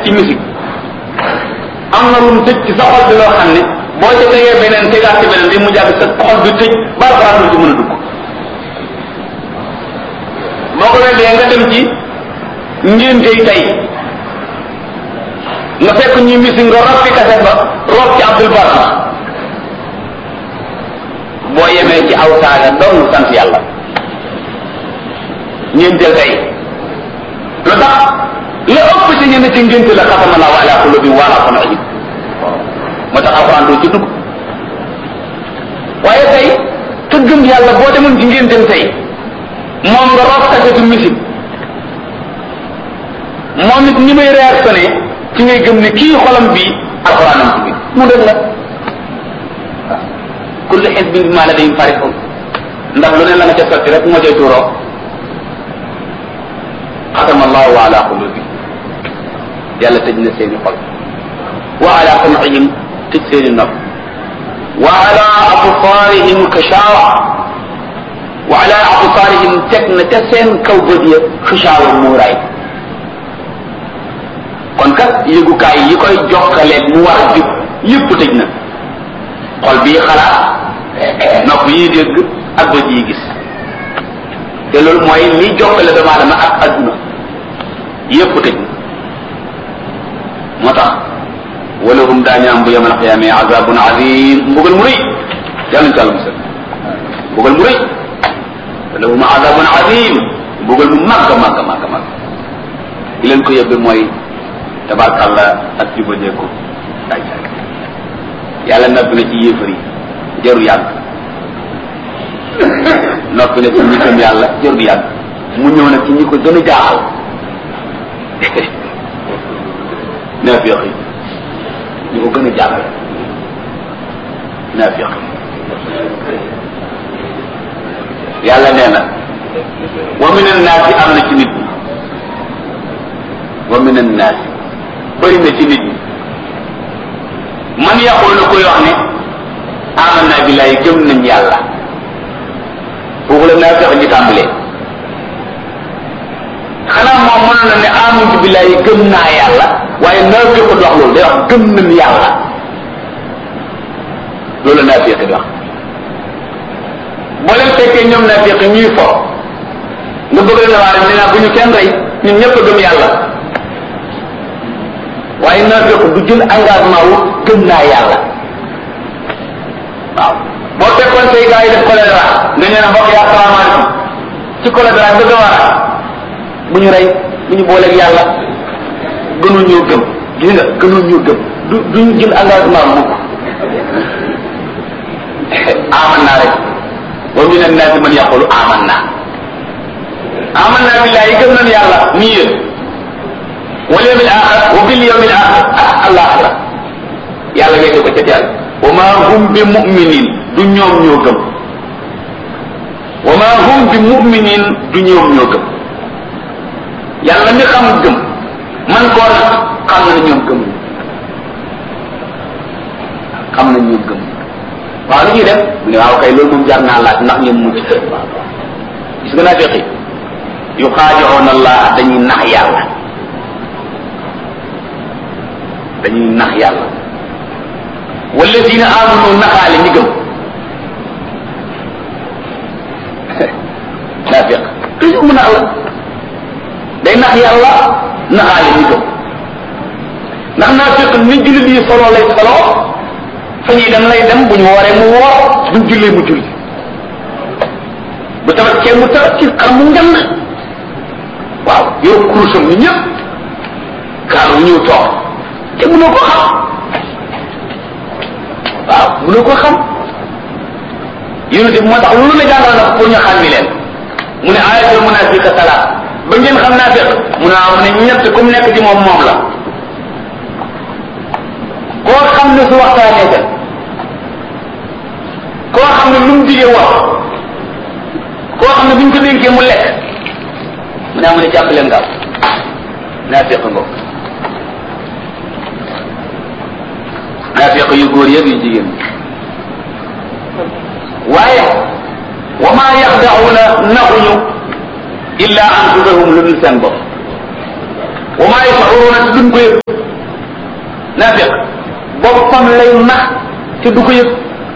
ci musique am na lu mu tëj ci sa xol bi loo xam ne boo ca tegee beneen tegaat ci beneen bi mu jàpp sa xol bi tëj ba alxuraan du ci mën a dugg boo ko weddee nga dem ci ngéntey tey nga fekk ñuy musique nga rob fi kaset ba rob ci Abdul Barma boo yemee ci aw saaga doon sant yàlla ngénteel tey lu tax la ëpp ci ñenn ci ngénte la xatama laahu ala qulubi wa ala sam'ihim moo tax alxuraan doo ci dugg waaye tey te gëm yàlla boo demoon ci ngénteem tey moom nga rob kasetu musique moom it ni may réactionné ci ngay gëm ne kii xolam bi alxuraanam ci biir mu dëgg la kullu xisbin bimaa ladayhim farihun ndax lu ne la nga ca sotti rek moo cay tuuroo xatama allahu ala qulubi yàlla tëj na seeni xol wa ala sam'ihim tëj seeni nopp wa ala absaarihim kashawa wa ala absaarihim teg na ca seen kaw bët ya xishaawa muuraay kon kat yëgukaay yi koy jokkaleeg mu war a jub yëpp tëj na xol bii xalaat nopp yi dégg ak bët yi gis te loolu mooy li jokkale doomu aadama ak adduna yëpp tëj na moo tax walahum daañu am bu yamal xiyaame azabun azim mbugal mu rëy yàlla ñu tàlla musal mbugal mu rëy walahum azabun azim mbugal mu màgg màgg màgg màgg li leen ko yóbbe mooy tabarkàlla ak jubadeeku daaj yàlla noppi na ci yéefar yi jaru yàgg noppi na ci ñi gëm yàlla jaru yàgg mu ñëw nag ci ñi ko gën a jaaxal naafiq yi ñi ko gën a jaaxal naafiq yàlla nee na wa min annaasi am na ci nit ñi wa min annaasi bëri na ci nit ñi man yaqul na koy wax ne amanna billahi gëm nañ yàlla foofu la naa fex ñu tàmbalee xanaa moom mënoon na ne amantu billahi gëm naa yàlla waaye naa fex ko wax loolu day wax gëm nañ yàlla loolu la naa fex di wax boo leen fekkee ñoom naa fex ñuy fo nga bëgg leen waa rek nee naa bu ñu kenn rey ñun ñëpp a gëm yàlla waaye naafiq du jël engagement wu gëm naa yàlla waaw boo fekkoon say gars yi def choléra nga ñëw ne mbokk yi asalaamaaleykum ci choléra nga gëm a bu ñu rey bu ñu booleeg yàlla gënul ñoo gëm gis nga gënul ñoo gëm du duñu jël engagement mukk aman naa rek wa min annaasi man yaqulu aman naa aman naa billahi gëm nañ yàlla nii yéen wal yawmil axir wa bil yawmil axir ak alaxira yàlla ngay ko ca teel wa ma hum bi muminin du ñoom ñoo gëm wa ma hum bi muminin du ñoom ñoo gëm yàlla mi xam gëm man koo nag xam na ñoom gëm xam na ñoom gëm waaw lu ñuy def mu ne waaw kay loolu moom jar naa laaj ndax ñoom mucc gis nga naa feqi yu xaajoon allah dañuy nax yàlla dañuy nax yàlla walladina amanu naxaale ñi gëm naafiq toujours mu nax la day nax yàlla naxaale ñi gëm ndax naafiq ni jullit yi solo lay solo fa ñuy dem lay dem bu ñu wooree mu woor buñ jullee mu julli bu tabaskee mu tabaski xar mu ngand waaw yow kurusam ni ñëpp kaar bu ñëw toog te mënoo ko xam waaw mënoo ko xam yonente bi moo tax lu la jàngal na pour ñu xàmmi leen mu ne ayatul munafiqa salaat ba ngeen xam naa fekk mu ne mu ne ñett ku mu nekk ci moom moom la koo xam ne su waxtaanee ka koo xam ne lu mu digee wax koo xam ne bu ñu ko dénkee mu lekk mu ne mu ne jàpp leen gaaw naa fekk ngoo naafiq yu góor yëpp yu jigéen waaye wa ma yaxdauna naxuñu illa anfusahum lu dul seen bopp wa ma yashuruna duñ ko yëg naafiq boppam lay nax te du ko yëg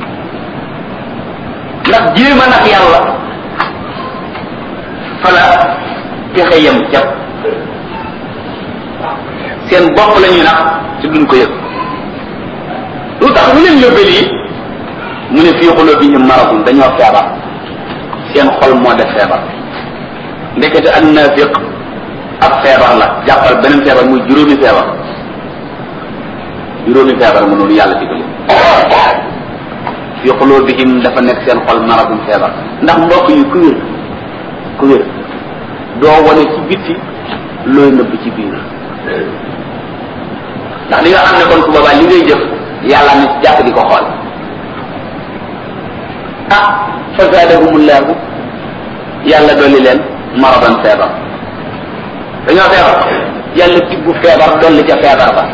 ndax jéem a nax yàlla fala pexe yem jàpp seen bopp la ñuy nax te duñ ko yëg lu tax lu leen yóbbee lii mu ne fii xulubihim maradun dañoo feebar seen xol moo def feebar ndekete ak naafiq ab feebar la jàppal beneen feebar muy juróomi feebar juróomi feebar mu noonu yàlla digal fi qulubihim dafa nekk seen xol maradum feebar ndax mbokk yi ku wér ku wér doo wane ci bitti looy nëbb ci biir ndax li nga xam ne kon ku boobaa li ngay jëf yàlla na ci jàpp di ko xool ah fa zaadahumullahu yàlla dolli leen maradan feebar dañoo feebar yàlla tibbu feebar dolli ca feebar ba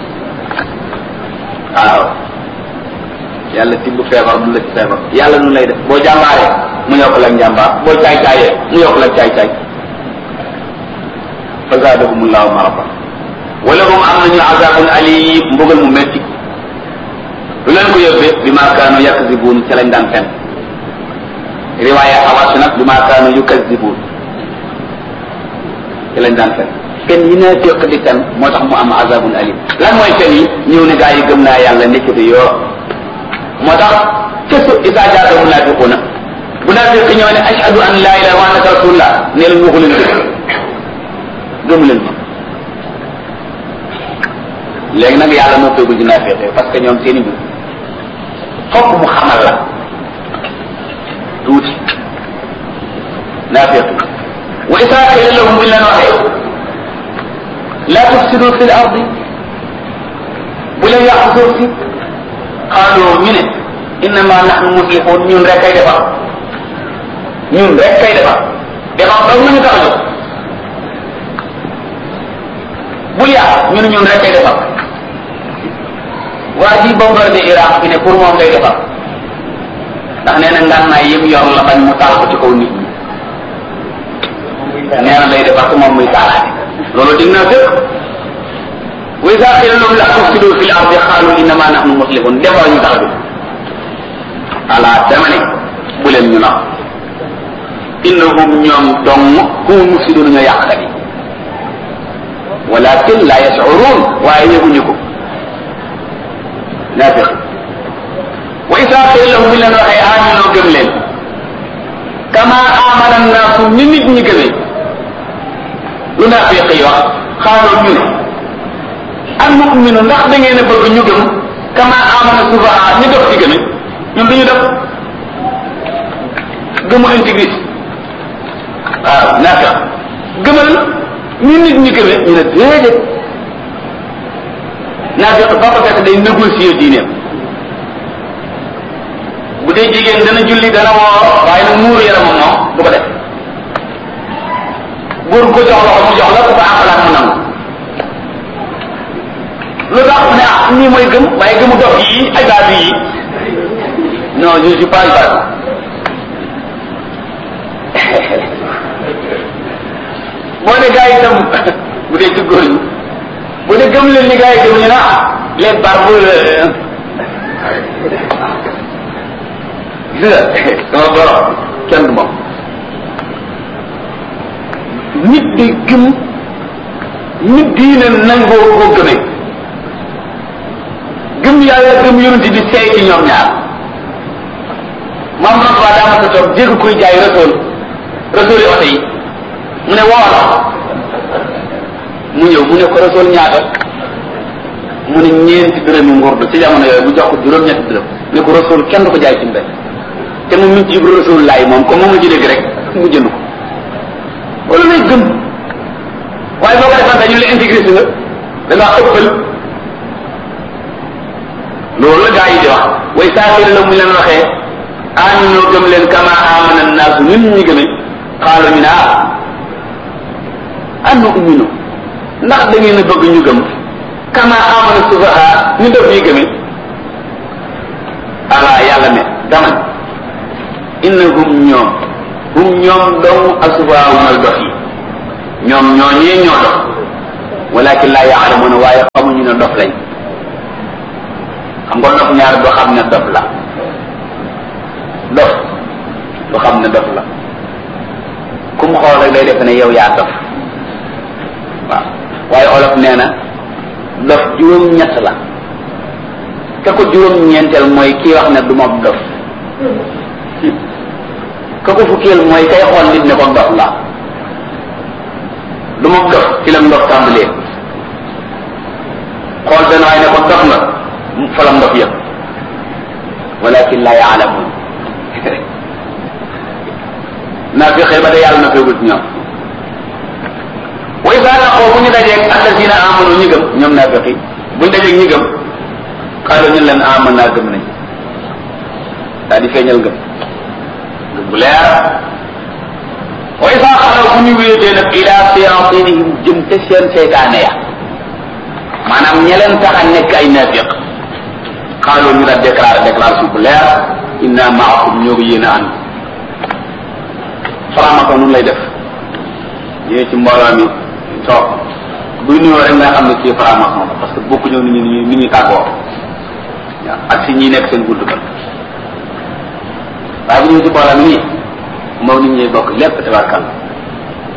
waaw yàlla tibb feebar du la ci feebar yàlla nu lay def boo jàmbaaree mu yokk la njàmbaar boo caay caayee mu yokk la caay caay fa zaadahumullahu marada wala hum am nañu azabun alim mbugal mu metti lu leen ko yóbbee bi ma kaanu yakzibuun ca lañ daan fen riwaaya awaas nag bi ma kaanu yukazibuun ca lañ daan fen fen yi naa féq di fen moo tax mu am azabun alim lan mooy fen yi ñëw ne gaa yi gëm naa yàlla nekkati yoo moo tax kesu isa jaata munafiquna munafiq ñëw ne ashhadu an la ilaha wa annaka rasulullah ne leen waxu leen dëgg gëmu leen ma léegi nag yàlla moo koy ci naafiq parce que ñoom seen i mbir fokk mu xamal la tuuti naafiq wa isa qila lahum buñ leen waxee la tufsidu fi l ardi bu leen yàq suuf si xaaloo ñu ne innama nahnu muslihun ñun rek kay defar ñun rek kay defar defar dong nañu tax a jóg bul yàq ñu ne ñun rek kay defar waa ji bombardé Iraq fi ne pour moom ngay defar ndax nee na ngànnaay yëpp yor la bañ mu taal ko ci kaw nit ñi nee na lay defar te moom muy taalaate loolu dig naa fépp wa iza qila lahum la tufsidu fil ardi qalu innama nahnu muslihun defar ñu tax a jóg ala dama ne bu leen ñu nax innahum ñoom dong hum mufsidun ñoo yàqkat yi walakin la yashurun waaye yëguñu ko naafiq wa iza qila lahum buñ leen waxee aminoo gëm leen kama amana naasu ni nit ñi gëmee lu naafiq yi wax xaaloo ñu ne an nu'minu ndax da ngeen a bëgg ñu gëm kama amana sufaha ñu dof ci gëme ñun duñu def gëmu intégrité waaw naafiq gëmal ni nit ñi gëme ñu ne déedéet naafiq ba ko fekk day négocier diineem bu dee jigéen dana julli dana woor waaye nag muuru yaramam moom du ko def góor ko jox loxo mu jox la ku ko àqalaat mu nangu lu tax ne ah nii mooy gëm waaye gëmu dox yi ay baatu yi non je suis pas baatu moo ne gars yi itam bu dee ci góor ñi bu dee gëm leen ni gars yi gëm ñu ne ah les barbes gis nga sama borom kenn du moom nit di gëm nit diine nangoo koo gëmee gëm yàlla gëm yonent bi seey ci ñoom ñaar maam Rasuul daa ma sa toog dégg kuy jaay Rasuul Rasuul yi oto yi mu ne woo la mu ñëw mu ne ko Rasuul ñaata mu ne ñeenti dërëmi ngurdu ci jamono yooyu bu jox ko juróom-ñetti dërëm ne ko Rasuul kenn du ko jaay ci mbedd te mu min ci Ibra Rasuul laay moom comme moom ma ci dégg rek mu jënd ko wala lay gëm waaye boo ko defante ñu la intégré si nga da ngaa ëppal loolu la gaa yi di wax way saafir la mu leen waxee aminoo gëm leen kama amana naasu nit ñi gëme xaalu ñu ne ah annu uminu ndax da ngeen a bëgg ñu gëm kama amana sufaha ñu def ñuy gëme ala yàlla ne dama innahum ñoom hum ñoom dong asufaha mooy dox yi ñoom ñoo ñee ñoo dox walakin laa yaalamuna waaye xamuñu ne dof lañ xam nga dof ñaar doo xam ne dof la dof doo xam ne dof la ku mu xool rek day def ne yow yaa dof waaw waaye olof nee na dof juróom-ñett la ka ko juróom-ñeenteel mooy kii wax ne du ma dof ka ko fukkeel mooy kay xool nit ne ko dof la du ma dof ci la ndof tàmbalee xool benn waay ne ko dof nga fa la ndof yëpp walakin la yaalamun naa fi xëy ba de yàlla na feegul ci ñoom wa isa laqoo bu ñu dajeeg alladina amanu ñi gëm ñoom naa feqi bu ñu dajeeg ñi gëm xaalu ñu leen aman naa gëm nañ daal di feeñal gëm gëm bu leer wa isa xalaw bu ñu wéetee nag ila séantinihim jëm te seen seytaane ya maanaam ña leen tax a nekk ay naafiq xaalu ñu daal déclaré déclaration bu leer inna maakum ñoo ko yéen a ànd faramako nun lay def ñëwee ci mbooloo mi toog buy nuyoo rek nga xam ne kii faramako la parce que bokku ñëw ni ñu ni ñuy tàggoo waaw ak si ñi nekk seen gudd kër waaye bu ñëwee ci mbooloo mi nii moom nit ñuy bokk lépp tabarkal